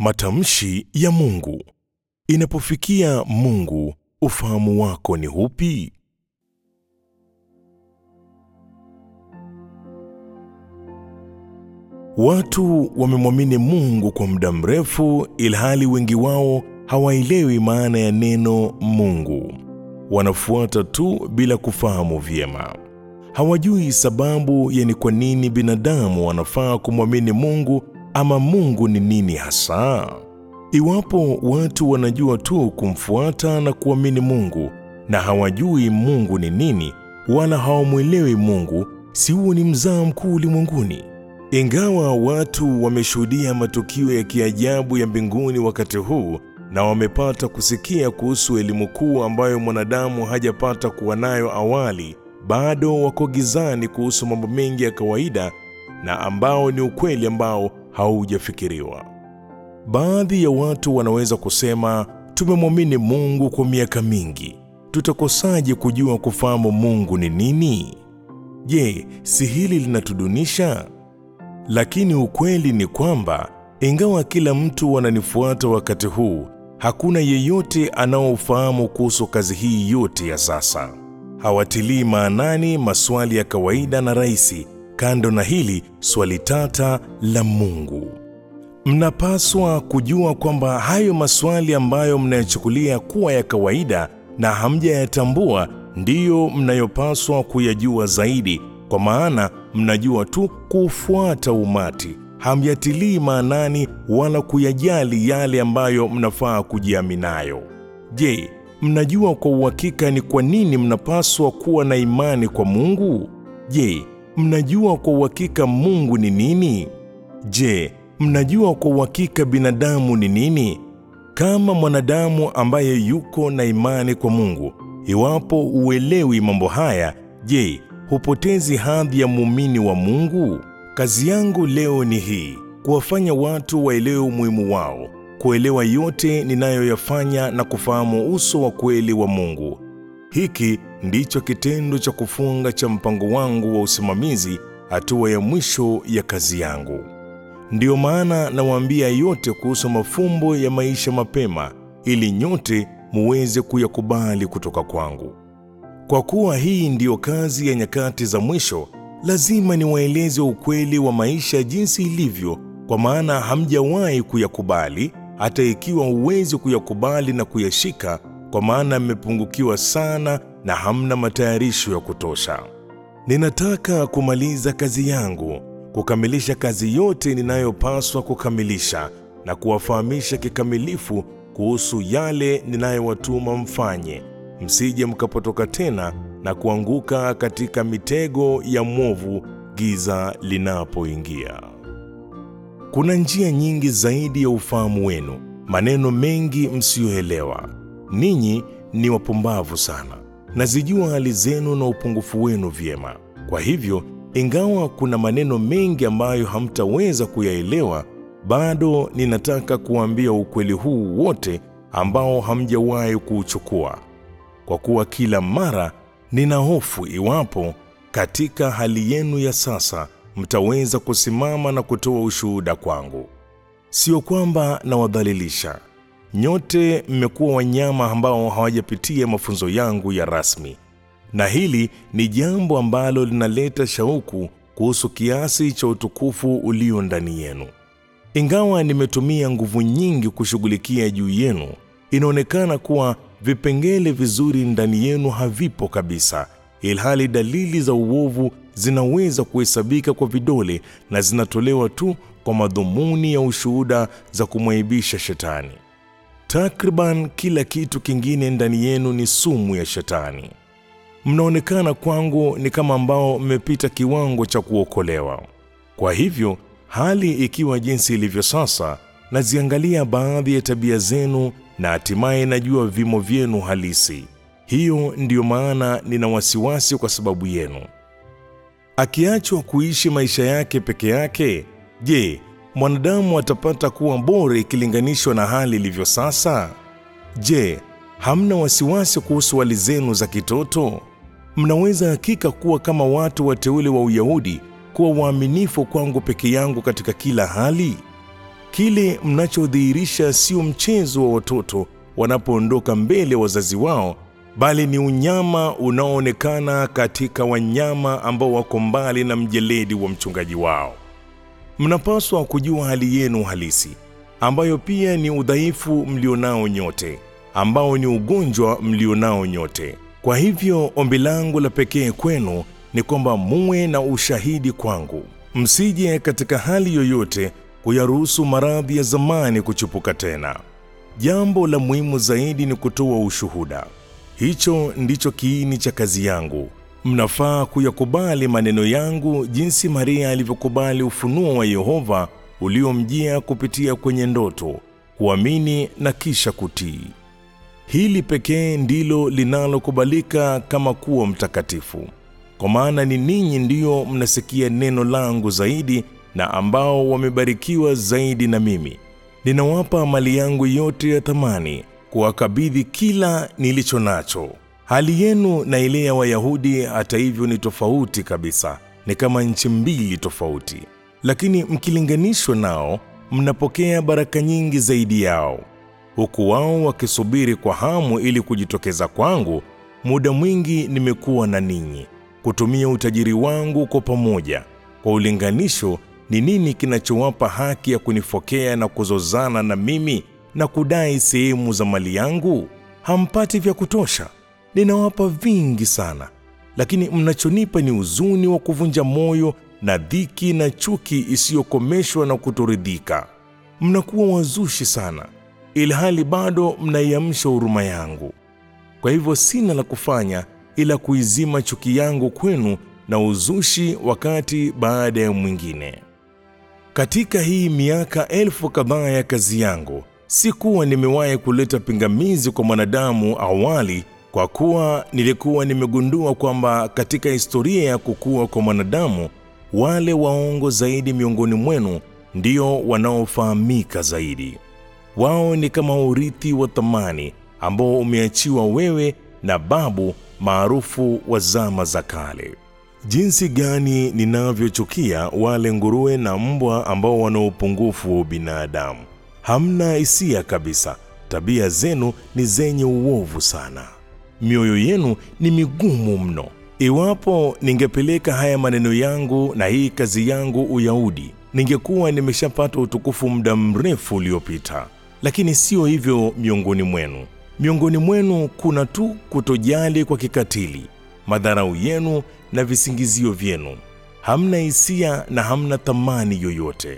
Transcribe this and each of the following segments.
Matamshi ya Mungu. Inapofikia Mungu, ufahamu wako ni upi? Watu wamemwamini Mungu kwa muda mrefu, ilhali wengi wao hawaelewi maana ya neno Mungu. Wanafuata tu bila kufahamu vyema. Hawajui sababu ya ni kwa nini binadamu wanafaa kumwamini Mungu ama Mungu ni nini hasa. Iwapo watu wanajua tu kumfuata na kuamini Mungu na hawajui Mungu ni nini wala hawamwelewi Mungu, si huo ni mzaa mkuu ulimwenguni? Ingawa watu wameshuhudia matukio ya kiajabu ya mbinguni wakati huu na wamepata kusikia kuhusu elimu kuu ambayo mwanadamu hajapata kuwa nayo awali, bado wako gizani kuhusu mambo mengi ya kawaida na ambao ni ukweli ambao haujafikiriwa. Baadhi ya watu wanaweza kusema, tumemwamini Mungu kwa miaka mingi, tutakosaje kujua kufahamu Mungu ni nini? Je, si hili linatudunisha? Lakini ukweli ni kwamba ingawa kila mtu wananifuata wakati huu, hakuna yeyote anaofahamu kuhusu kazi hii yote ya sasa. Hawatilii maanani maswali ya kawaida na rahisi, kando na hili swali tata la Mungu. Mnapaswa kujua kwamba hayo maswali ambayo mnayachukulia kuwa ya kawaida na hamjayatambua ndiyo mnayopaswa kuyajua zaidi, kwa maana mnajua tu kuufuata umati, hamyatilii maanani wala kuyajali yale ambayo mnafaa kujiaminayo. Je, mnajua kwa uhakika ni kwa nini mnapaswa kuwa na imani kwa Mungu? Je, mnajua kwa uhakika Mungu ni nini? Je, mnajua kwa uhakika binadamu ni nini? Kama mwanadamu ambaye yuko na imani kwa Mungu, iwapo uelewi mambo haya, je, hupotezi hadhi ya muumini wa Mungu? Kazi yangu leo ni hii, kuwafanya watu waelewe umuhimu wao, kuelewa yote ninayoyafanya na kufahamu uso wa kweli wa Mungu. Hiki ndicho kitendo cha kufunga cha mpango wangu wa usimamizi, hatua ya mwisho ya kazi yangu. Ndiyo maana nawaambia yote kuhusu mafumbo ya maisha mapema, ili nyote muweze kuyakubali kutoka kwangu. Kwa kuwa hii ndiyo kazi ya nyakati za mwisho, lazima niwaeleze ukweli wa maisha jinsi ilivyo, kwa maana hamjawahi kuyakubali, hata ikiwa huwezi kuyakubali na kuyashika, kwa maana mmepungukiwa sana na hamna matayarisho ya kutosha. Ninataka kumaliza kazi yangu, kukamilisha kazi yote ninayopaswa kukamilisha na kuwafahamisha kikamilifu kuhusu yale ninayowatuma mfanye, msije mkapotoka tena na kuanguka katika mitego ya mwovu giza linapoingia. Kuna njia nyingi zaidi ya ufahamu wenu, maneno mengi msiyoelewa. Ninyi ni wapumbavu sana, nazijua hali zenu na upungufu wenu vyema. Kwa hivyo, ingawa kuna maneno mengi ambayo hamtaweza kuyaelewa, bado ninataka kuambia ukweli huu wote ambao hamjawahi kuuchukua, kwa kuwa kila mara nina hofu iwapo katika hali yenu ya sasa mtaweza kusimama na kutoa ushuhuda kwangu. Sio kwamba nawadhalilisha nyote, mmekuwa wanyama ambao hawajapitia mafunzo yangu ya rasmi, na hili ni jambo ambalo linaleta shauku kuhusu kiasi cha utukufu ulio ndani yenu. Ingawa nimetumia nguvu nyingi kushughulikia juu yenu, inaonekana kuwa vipengele vizuri ndani yenu havipo kabisa, ilhali dalili za uovu zinaweza kuhesabika kwa vidole na zinatolewa tu kwa madhumuni ya ushuhuda za kumwaibisha Shetani. Takriban kila kitu kingine ndani yenu ni sumu ya Shetani. Mnaonekana kwangu ni kama ambao mmepita kiwango cha kuokolewa. Kwa hivyo, hali ikiwa jinsi ilivyo sasa, naziangalia baadhi ya tabia zenu na hatimaye najua vimo vyenu halisi. Hiyo ndiyo maana nina wasiwasi kwa sababu yenu. Akiachwa kuishi maisha yake peke yake, je, mwanadamu atapata kuwa bora ikilinganishwa na hali ilivyo sasa? Je, hamna wasiwasi kuhusu hali zenu za kitoto? Mnaweza hakika kuwa kama watu wateule wa Uyahudi, kuwa waaminifu kwangu peke yangu katika kila hali? Kile mnachodhihirisha sio mchezo wa watoto wanapoondoka mbele ya wazazi wao, bali ni unyama unaoonekana katika wanyama ambao wako mbali na mjeledi wa mchungaji wao. Mnapaswa kujua hali yenu halisi, ambayo pia ni udhaifu mlionao nyote, ambao ni ugonjwa mlionao nyote. Kwa hivyo ombi langu la pekee kwenu ni kwamba muwe na ushahidi kwangu, msije katika hali yoyote kuyaruhusu maradhi ya zamani kuchipuka tena. Jambo la muhimu zaidi ni kutoa ushuhuda. Hicho ndicho kiini cha kazi yangu. Mnafaa kuyakubali maneno yangu jinsi Maria alivyokubali ufunuo wa Yehova uliomjia kupitia kwenye ndoto, kuamini na kisha kutii. Hili pekee ndilo linalokubalika kama kuwa mtakatifu, kwa maana ni ninyi ndiyo mnasikia neno langu zaidi na ambao wamebarikiwa zaidi na mimi. Ninawapa mali yangu yote ya thamani, kuwakabidhi kila nilicho nacho. Hali yenu na ile ya Wayahudi hata hivyo ni tofauti kabisa, ni kama nchi mbili tofauti, lakini mkilinganishwa nao, mnapokea baraka nyingi zaidi yao, huku wao wakisubiri kwa hamu ili kujitokeza kwangu. Muda mwingi nimekuwa na ninyi kutumia utajiri wangu kwa pamoja. Kwa ulinganisho, ni nini kinachowapa haki ya kunifokea na kuzozana na mimi na kudai sehemu za mali yangu? Hampati vya kutosha. Ninawapa vingi sana, lakini mnachonipa ni huzuni wa kuvunja moyo na dhiki na chuki isiyokomeshwa na kutoridhika. Mnakuwa wazushi sana, ilhali bado mnaiamsha huruma yangu. Kwa hivyo sina la kufanya ila kuizima chuki yangu kwenu na uzushi wakati baada ya mwingine. Katika hii miaka elfu kadhaa ya kazi yangu, sikuwa nimewahi kuleta pingamizi kwa mwanadamu awali, kwa kuwa nilikuwa nimegundua kwamba katika historia ya kukua kwa mwanadamu, wale waongo zaidi miongoni mwenu ndio wanaofahamika zaidi. Wao ni kama urithi wa thamani ambao umeachiwa wewe na babu maarufu wa zama za kale. Jinsi gani ninavyochukia wale nguruwe na mbwa ambao wana upungufu wa binadamu. Hamna hisia kabisa. Tabia zenu ni zenye uovu sana. Mioyo yenu ni migumu mno. Iwapo ningepeleka haya maneno yangu na hii kazi yangu Uyahudi, ningekuwa nimeshapata utukufu muda mrefu uliopita. Lakini sio hivyo miongoni mwenu. Miongoni mwenu kuna tu kutojali kwa kikatili, madharau yenu na visingizio vyenu. Hamna hisia na hamna thamani yoyote.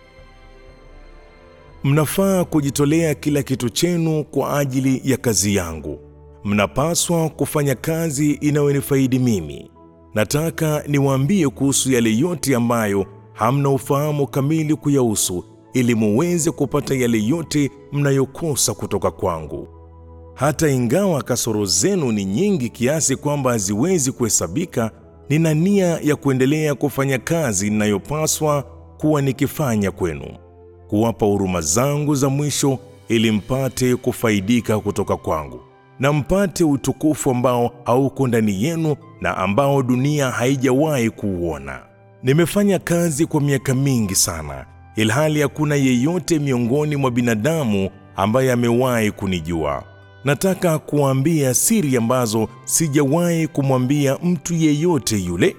Mnafaa kujitolea kila kitu chenu kwa ajili ya kazi yangu. Mnapaswa kufanya kazi inayonifaidi mimi. Nataka niwaambie kuhusu yale yote ambayo hamna ufahamu kamili kuyahusu, ili muweze kupata yale yote mnayokosa kutoka kwangu. Hata ingawa kasoro zenu ni nyingi kiasi kwamba haziwezi kuhesabika, nina nia ya kuendelea kufanya kazi ninayopaswa kuwa nikifanya kwenu, kuwapa huruma zangu za mwisho, ili mpate kufaidika kutoka kwangu na mpate utukufu ambao hauko ndani yenu na ambao dunia haijawahi kuuona. Nimefanya kazi kwa miaka mingi sana, ilhali hakuna yeyote miongoni mwa binadamu ambaye amewahi kunijua. Nataka kuwaambia siri ambazo sijawahi kumwambia mtu yeyote yule.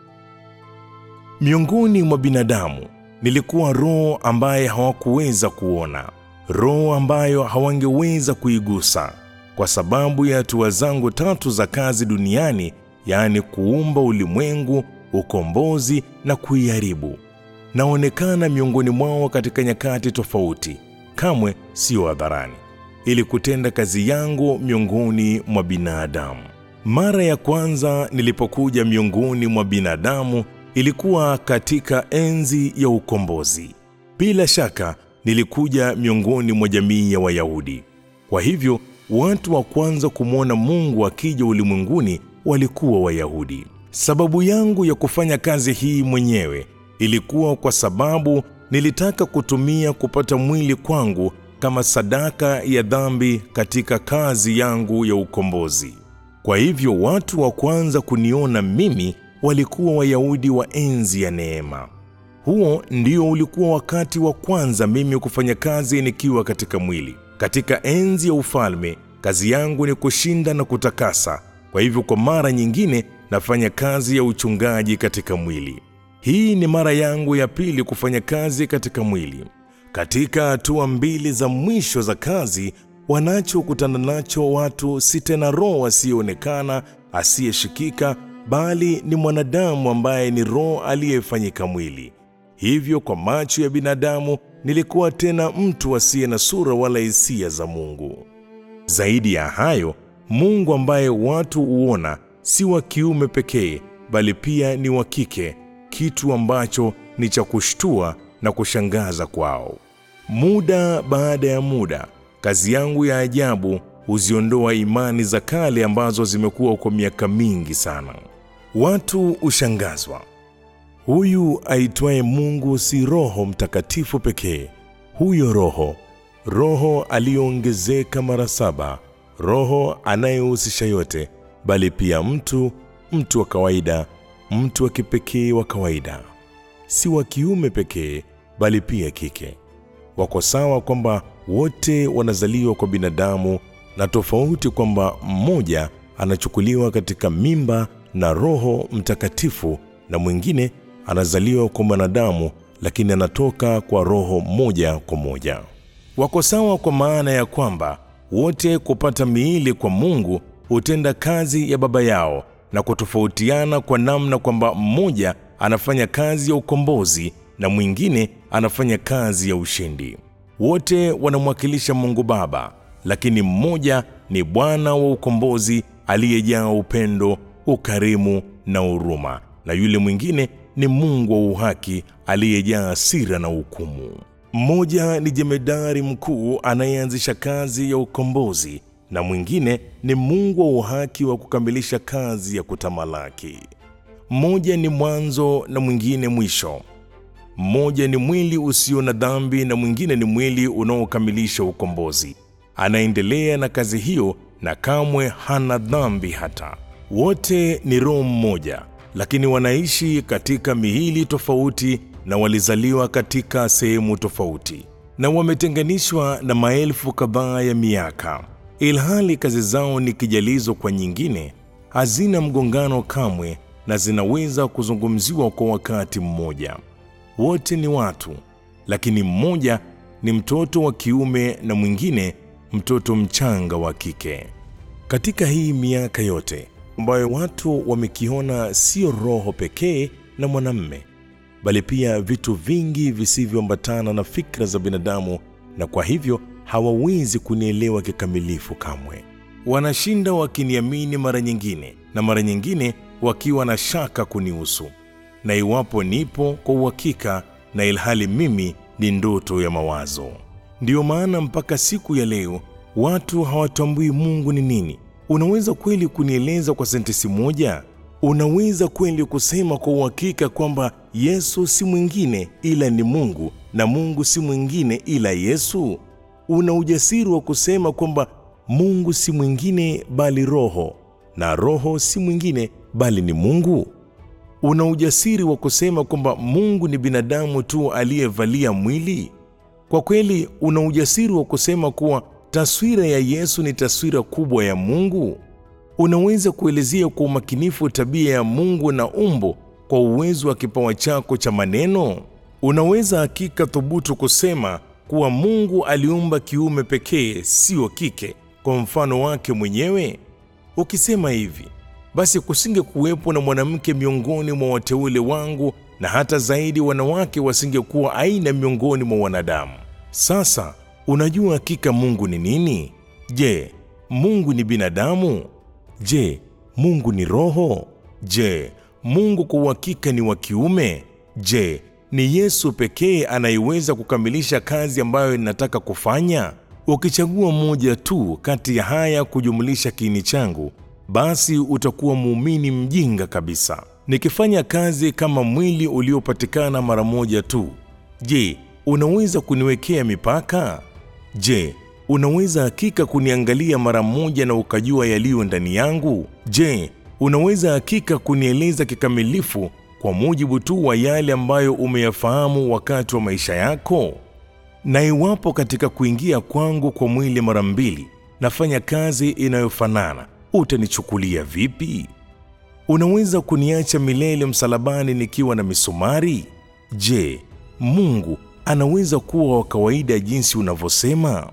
Miongoni mwa binadamu nilikuwa roho ambaye hawakuweza kuona, roho ambayo hawangeweza kuigusa kwa sababu ya hatua zangu tatu za kazi duniani, yaani kuumba ulimwengu, ukombozi na kuiharibu. Naonekana miongoni mwao katika nyakati tofauti, kamwe sio hadharani, ili kutenda kazi yangu miongoni mwa binadamu. Mara ya kwanza nilipokuja miongoni mwa binadamu ilikuwa katika enzi ya ukombozi. Bila shaka nilikuja miongoni mwa jamii ya Wayahudi. Kwa hivyo watu wa kwanza kumwona Mungu akija ulimwenguni walikuwa Wayahudi. Sababu yangu ya kufanya kazi hii mwenyewe ilikuwa kwa sababu nilitaka kutumia kupata mwili kwangu kama sadaka ya dhambi katika kazi yangu ya ukombozi. Kwa hivyo watu wa kwanza kuniona mimi walikuwa Wayahudi wa enzi ya neema. Huo ndio ulikuwa wakati wa kwanza mimi kufanya kazi nikiwa katika mwili. Katika enzi ya ufalme, kazi yangu ni kushinda na kutakasa. Kwa hivyo, kwa mara nyingine nafanya kazi ya uchungaji katika mwili. Hii ni mara yangu ya pili kufanya kazi katika mwili. Katika hatua mbili za mwisho za kazi, wanachokutana nacho watu si tena roho asiyeonekana, asiyeshikika, bali ni mwanadamu ambaye ni roho aliyefanyika mwili. Hivyo kwa macho ya binadamu nilikuwa tena mtu asiye na sura wala hisia za Mungu. Zaidi ya hayo, Mungu ambaye watu huona si wa kiume pekee, bali pia ni wa kike, kitu ambacho ni cha kushtua na kushangaza kwao. Muda baada ya muda, kazi yangu ya ajabu huziondoa imani za kale ambazo zimekuwa kwa miaka mingi sana. Watu hushangazwa. Huyu aitwaye Mungu si Roho Mtakatifu pekee. Huyo Roho, Roho aliyoongezeka mara saba, Roho anayehusisha yote, bali pia mtu, mtu wa kawaida, mtu wa kipekee wa kawaida, si wa kiume pekee, bali pia kike. Wako sawa kwamba wote wanazaliwa kwa binadamu, na tofauti kwamba mmoja anachukuliwa katika mimba na Roho Mtakatifu na mwingine anazaliwa kwa mwanadamu lakini anatoka kwa roho moja kwa moja. Wako sawa kwa maana ya kwamba wote kupata miili kwa Mungu hutenda kazi ya Baba yao na kutofautiana kwa namna kwamba mmoja anafanya kazi ya ukombozi na mwingine anafanya kazi ya ushindi. Wote wanamwakilisha Mungu Baba, lakini mmoja ni Bwana wa ukombozi aliyejaa upendo, ukarimu na huruma, na yule mwingine ni Mungu wa uhaki aliyejaa hasira na hukumu. Mmoja ni jemedari mkuu anayeanzisha kazi ya ukombozi na mwingine ni Mungu wa uhaki wa kukamilisha kazi ya kutamalaki. Mmoja ni mwanzo na mwingine mwisho. Mmoja ni mwili usio na dhambi na mwingine ni mwili unaokamilisha ukombozi. Anaendelea na kazi hiyo na kamwe hana dhambi hata. Wote ni roho mmoja lakini wanaishi katika miili tofauti na walizaliwa katika sehemu tofauti na wametenganishwa na maelfu kadhaa ya miaka, ilhali kazi zao ni kijalizo kwa nyingine, hazina mgongano kamwe na zinaweza kuzungumziwa kwa wakati mmoja. Wote ni watu, lakini mmoja ni mtoto wa kiume na mwingine mtoto mchanga wa kike. Katika hii miaka yote ambayo watu wamekiona sio roho pekee na mwanamme, bali pia vitu vingi visivyoambatana na fikra za binadamu, na kwa hivyo hawawezi kunielewa kikamilifu kamwe. Wanashinda wakiniamini mara nyingine, na mara nyingine wakiwa na shaka kunihusu, na iwapo nipo kwa uhakika, na ilhali mimi ni ndoto ya mawazo. Ndiyo maana mpaka siku ya leo watu hawatambui Mungu ni nini. Unaweza kweli kunieleza kwa sentensi moja? Unaweza kweli kusema kwa uhakika kwamba Yesu si mwingine ila ni Mungu na Mungu si mwingine ila Yesu? Una ujasiri wa kusema kwamba Mungu si mwingine bali Roho na Roho si mwingine bali ni Mungu? Una ujasiri wa kusema kwamba Mungu ni binadamu tu aliyevalia mwili? Kwa kweli, una ujasiri wa kusema kuwa taswira ya Yesu ni taswira kubwa ya Mungu? Unaweza kuelezea kwa umakinifu tabia ya Mungu na umbo kwa uwezo wa kipawa chako cha maneno? Unaweza hakika thubutu kusema kuwa Mungu aliumba kiume pekee, sio kike, kwa mfano wake mwenyewe? Ukisema hivi, basi kusinge kuwepo na mwanamke miongoni mwa wateule wangu, na hata zaidi wanawake wasingekuwa aina miongoni mwa wanadamu. Sasa unajua hakika Mungu ni nini? Je, Mungu ni binadamu? Je, Mungu ni roho? Je, Mungu kwa uhakika ni wa kiume? Je, ni Yesu pekee anayeweza kukamilisha kazi ambayo ninataka kufanya? Ukichagua moja tu kati ya haya kujumlisha kiini changu, basi utakuwa muumini mjinga kabisa. Nikifanya kazi kama mwili uliopatikana mara moja tu, je, unaweza kuniwekea mipaka? Je, unaweza hakika kuniangalia mara moja na ukajua yaliyo ndani yangu? Je, unaweza hakika kunieleza kikamilifu kwa mujibu tu wa yale ambayo umeyafahamu wakati wa maisha yako? Na iwapo katika kuingia kwangu kwa mwili mara mbili nafanya kazi inayofanana, utanichukulia vipi? Unaweza kuniacha milele msalabani nikiwa na misumari? Je, Mungu anaweza kuwa wa kawaida jinsi unavyosema?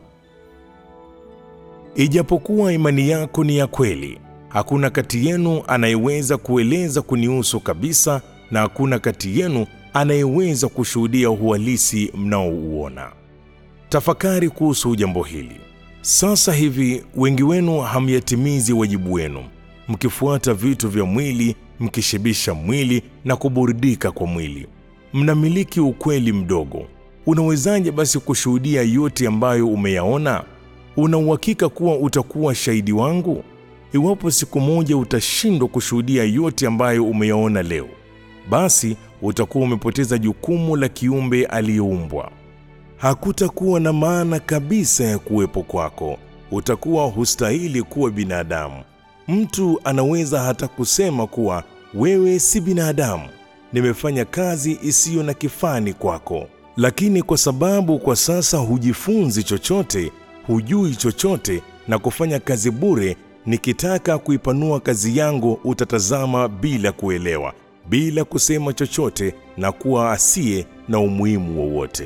Ijapokuwa imani yako ni ya kweli, hakuna kati yenu anayeweza kueleza kunihusu kabisa, na hakuna kati yenu anayeweza kushuhudia uhalisi mnaouona. Tafakari kuhusu jambo hili. Sasa hivi wengi wenu hamyatimizi wajibu wenu, mkifuata vitu vya mwili, mkishibisha mwili na kuburudika kwa mwili. Mnamiliki ukweli mdogo. Unawezaje basi kushuhudia yote ambayo umeyaona? Una uhakika kuwa utakuwa shahidi wangu? Iwapo siku moja utashindwa kushuhudia yote ambayo umeyaona leo, basi utakuwa umepoteza jukumu la kiumbe aliyeumbwa. Hakutakuwa na maana kabisa ya kuwepo kwako. Utakuwa hustahili kuwa binadamu. Mtu anaweza hata kusema kuwa wewe si binadamu, nimefanya kazi isiyo na kifani kwako. Lakini kwa sababu kwa sasa hujifunzi chochote, hujui chochote na kufanya kazi bure, nikitaka kuipanua kazi yangu utatazama bila kuelewa, bila kusema chochote na kuwa asiye na umuhimu wowote.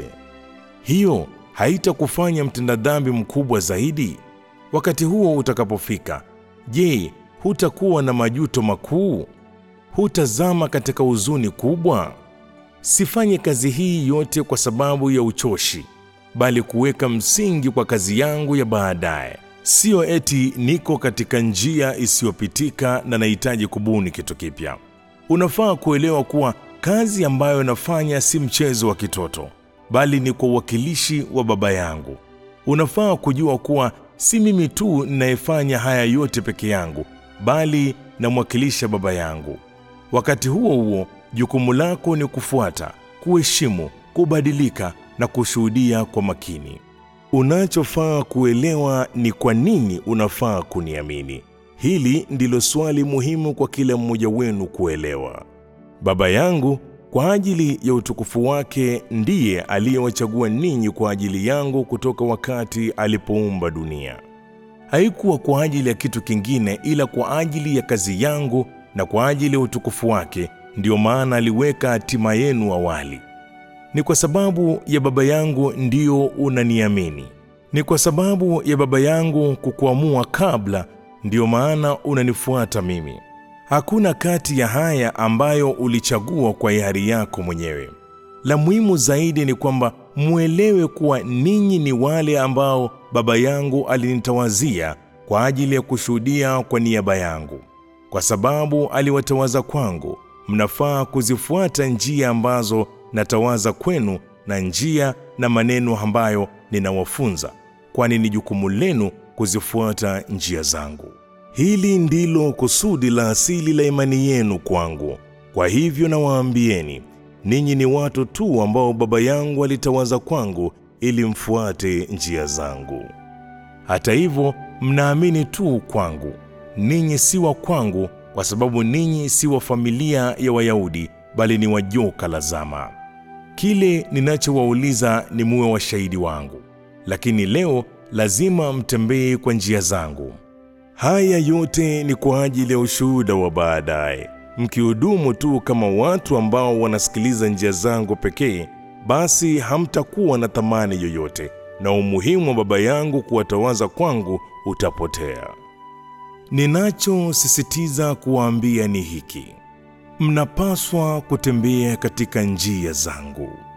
Hiyo haitakufanya mtenda dhambi mkubwa zaidi? Wakati huo utakapofika, je, hutakuwa na majuto makuu? Hutazama katika huzuni kubwa? Sifanye kazi hii yote kwa sababu ya uchoshi, bali kuweka msingi kwa kazi yangu ya baadaye. Siyo eti niko katika njia isiyopitika na nahitaji kubuni kitu kipya. Unafaa kuelewa kuwa kazi ambayo nafanya si mchezo wa kitoto, bali ni kwa uwakilishi wa Baba yangu. Unafaa kujua kuwa si mimi tu ninayefanya haya yote peke yangu, bali namwakilisha Baba yangu. Wakati huo huo, jukumu lako ni kufuata, kuheshimu, kubadilika na kushuhudia kwa makini. Unachofaa kuelewa ni kwa nini unafaa kuniamini. Hili ndilo swali muhimu kwa kila mmoja wenu kuelewa. Baba yangu kwa ajili ya utukufu wake ndiye aliyewachagua ninyi kwa ajili yangu kutoka wakati alipoumba dunia. Haikuwa kwa ajili ya kitu kingine ila kwa ajili ya kazi yangu na kwa ajili ya utukufu wake, ndiyo maana aliweka hatima yenu awali. Ni kwa sababu ya Baba yangu ndiyo unaniamini. Ni kwa sababu ya Baba yangu kukuamua kabla, ndiyo maana unanifuata mimi. Hakuna kati ya haya ambayo ulichagua kwa hiari yako mwenyewe. La muhimu zaidi ni kwamba mwelewe kuwa ninyi ni wale ambao Baba yangu alinitawazia kwa ajili ya kushuhudia kwa niaba yangu. Kwa sababu aliwatawaza kwangu, mnafaa kuzifuata njia ambazo natawaza kwenu na njia na maneno ambayo ninawafunza, kwani ni jukumu lenu kuzifuata njia zangu. Hili ndilo kusudi la asili la imani yenu kwangu. Kwa hivyo nawaambieni, ninyi ni watu tu ambao Baba yangu alitawaza kwangu ili mfuate njia zangu. Hata hivyo, mnaamini tu kwangu. Ninyi si wa kwangu kwa sababu ninyi si wa familia ya Wayahudi, bali ni wa joka la zama. Kile ninachowauliza ni muwe washahidi wangu, lakini leo lazima mtembee kwa njia zangu. Haya yote ni kwa ajili ya ushuhuda wa baadaye. Mkihudumu tu kama watu ambao wanasikiliza njia zangu pekee, basi hamtakuwa na thamani yoyote, na umuhimu wa Baba yangu kuwatawaza kwangu utapotea. Ninachosisitiza kuwaambia ni hiki: mnapaswa kutembea katika njia zangu.